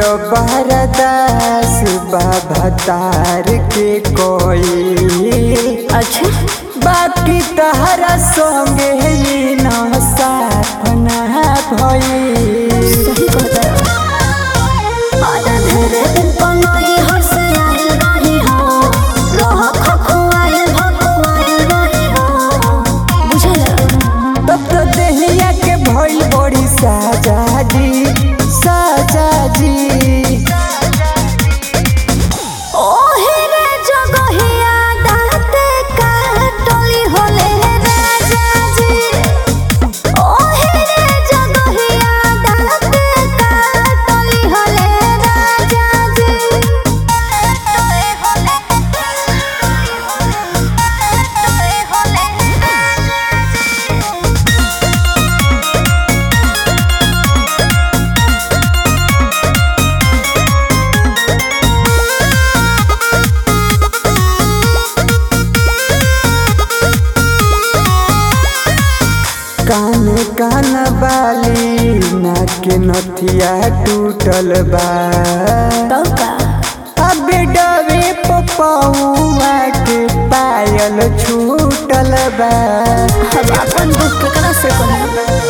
बरदास बाबा तार के कोई अच्छा बाकी तहरा संगे ही न साथ ना भई सही कहता आधा धरे दिन पनोई हर से आइल रही हो रह खखुआइल भखुआइल रही हो बुझल तब तो देहिया के भइल बड़ी साजा जी साजा जी ओहे रे जगहिया दाते काटली होले राजा जी ओहे रे जगहिया दाते काटली होले राजा जी काटली होले काटली होले राजा जी कान कान बाली नाक नथिया टूटल बा तो का अब डबे पपौआ के पायल छूटल बा अब अपन दुख केकरा से कहूं